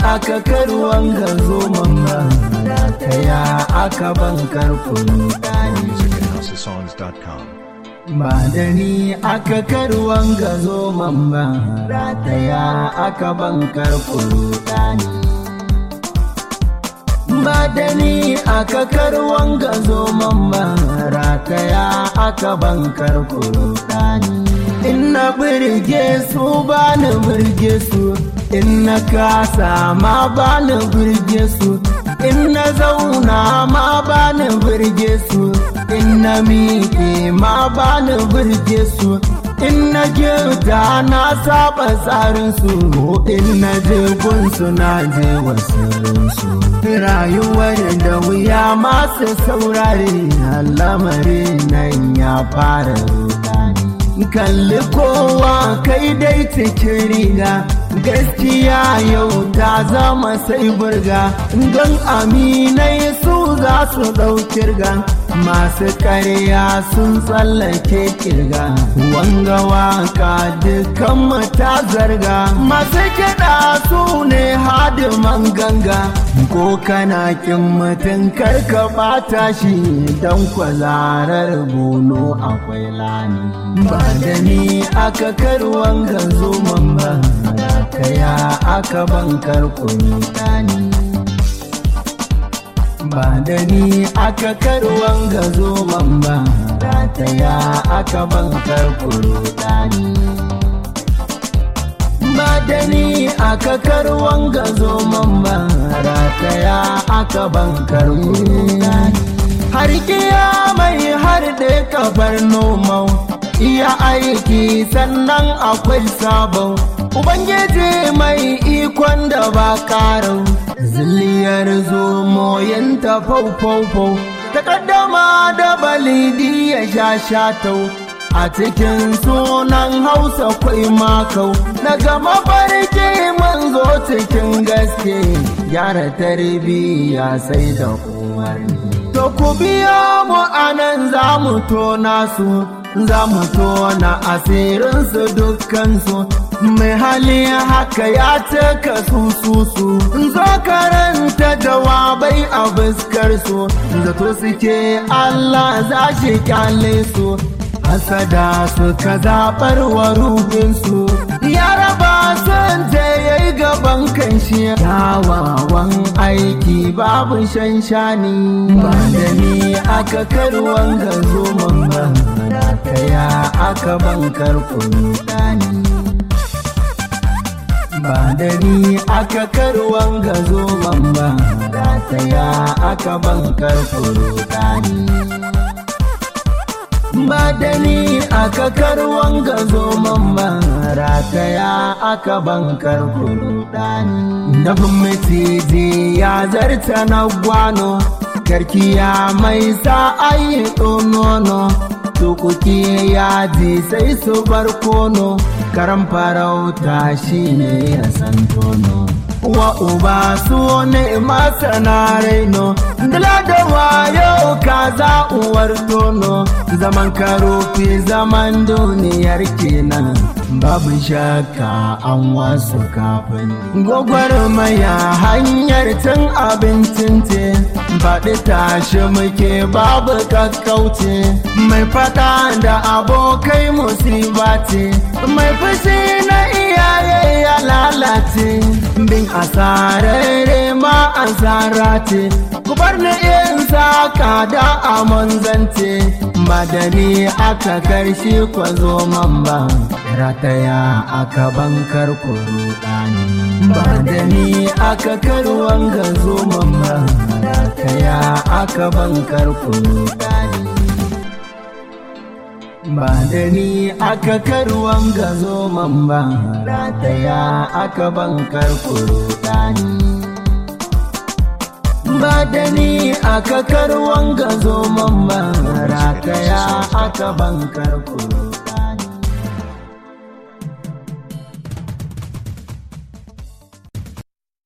aka karuwan ga zo mamma rataya aka bankar kurudani musicandhousesongs.com. ba da ni aka karuwan ga zo mamma rataya aka bankar kurudani ba da ni aka karuwan ga zo mamma rataya aka bankar kurudani in na birge su ba ni birge su in na kasa ma ba ni birge su in na zauna ma ba ni birge su in na miƙe ma ba ni birge su in na girta na saba tsarin su in na je gunsu na je wasu rayuwar da wuya masu saurare lamari nan ya fara rudani kalli kowa kai dai cikin riga gaskiya yau ta zama sai burga don aminai su za su ɗaukirga masu ƙarya sun tsallake kirga wanga waka dukkan mata zarga masu kiɗa su ne hadiman ganga ko kana kin mutum karka ɓata shi don kwazarar bono akwai lani ba da ni aka karwan ganzo man ba kaya aka bankar kuni ɗani ba da ni aka karwan gazo man ba rataya aka bankar kurudani ba da ni aka karwan gazo man ba rataya aka bankar kurudani har mai har da kafar nomau iya aiki sannan akwai sabon Ubangiji mai ikon da ba karau, zilliyar zomoyinta fau-fau-fau, takaddama da balidi ya sha shatau. A cikin sunan Hausa kwai makau, na gama farke manzo cikin gaske, gyara tarbiyya sai da umarni. To ku biya mu anan za mu tona su, za mu tona asirinsu dukkansu. mai hali haka ya cika su su su zo karanta jawabai a fuskar su zato suke Allah za shi kyale su hasada suka zaɓar wa ruhinsu ya raba son je ya yi gaban kanshi kyawawan aiki babu shanshani ba da ni aka karwan gazo man ba kaya aka bankar kunu ɗani ba da ni aka karwan gazo man ba rataya aka bankar kurudani ba da ni aka karwan gazo man ba rataya aka bankar kurudani nafin maciji ya zarta na gwano karkiya mai sa ayi nono tukuki yaji sai su barkono karan farauta shi ne ya san tono wa uba su ne masana raino dala da wayo kaza uwar tono zaman karofi zaman duniyar kenan babu shakka an wasu kafin gwagwarmaya hanyar cin abincin te faɗi tashi muke babu kakkauce mai faɗa da abokai musiba ce mai fushi na iyaye ya lalace bin asararre ma asara ce ku bar ni in saka da amon zance madani aka karshe kwazo man ba rataya aka bankar kurudani ba da ni aka karwan gazo man ba rataya aka bankar kurudani ba da ni aka karwan gazo man ba rataya aka bankar kurudani ba da ni aka karwan gazo man ba rataya aka bankar kurudani